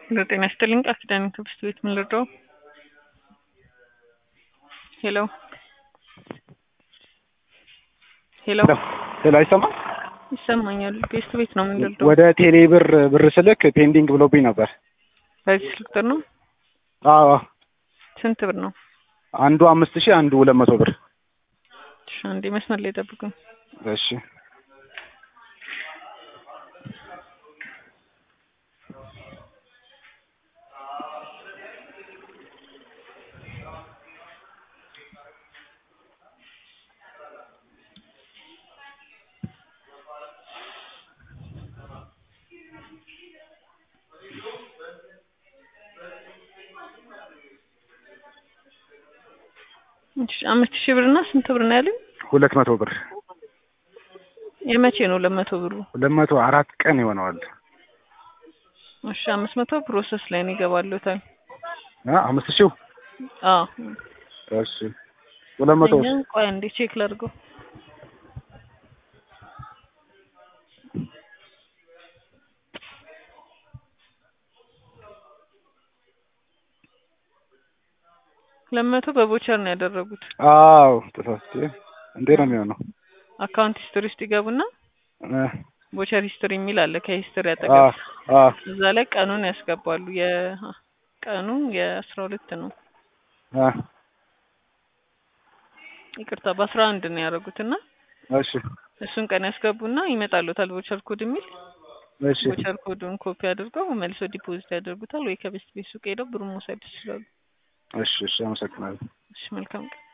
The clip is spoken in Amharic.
ጤና ይስጥልኝ ቃል ኪዳን ትምህርት ቤት ምን ልርዳው? ሄሎ ሄሎ ሄሎ አይሰማም? ይሰማኛል። ቤስት ቤት ነው ምን ልርዳው? ወደ ቴሌ ብር ብር ስልክ ፔንዲንግ ብሎብኝ ነበር። በዚህ ስልክ ቁጥር ነው? አዎ ስንት ብር ነው? አንዱ አምስት ሺህ አንዱ ሁለት መቶ ብር። እሺ አንዴ መስመር ላይ ጠብቁኝ። እሺ እሺ አምስት ሺህ ብር እና ስንት ብር ነው ያለኝ? ሁለት መቶ ብር የመቼ ነው ለመቶ ብሩ? ሁለት መቶ አራት ቀን ይሆነዋል። እሺ አምስት መቶ ፕሮሰስ ላይ ነው ይገባሉታል። አ አምስት ሺው አዎ እሺ ሁለት መቶ እኛ ቆይ አንዴ ቼክ ላድርገው። ለመቶ በቦቸር ነው ያደረጉት። አዎ ተሳስቼ እንዴ ነው የሚሆነው? አካውንት ሂስትሪ ውስጥ ይገቡና እ ቦቸር ሂስትሪ የሚል አለ ከሂስትሪ አ አጠገብ አ እዛ ላይ ቀኑን ያስገባሉ። የቀኑ የአስራ ሁለት ነው አ ይቅርታ በአስራ አንድ ነው ያደረጉት እና እሺ እሱን ቀን ያስገቡና ይመጣሉታል ቦቸር ኮድ የሚል እሺ ቦቸር ኮዱን ኮፒ አድርገው መልሶ ዲፖዚት ያደርጉታል ወይ ከቤስት ቤት ሱቅ ሄደው ብሩን መውሰድ ይችላሉ። እሺ እሺ አመሰግናለሁ። እሺ መልካም ቀን።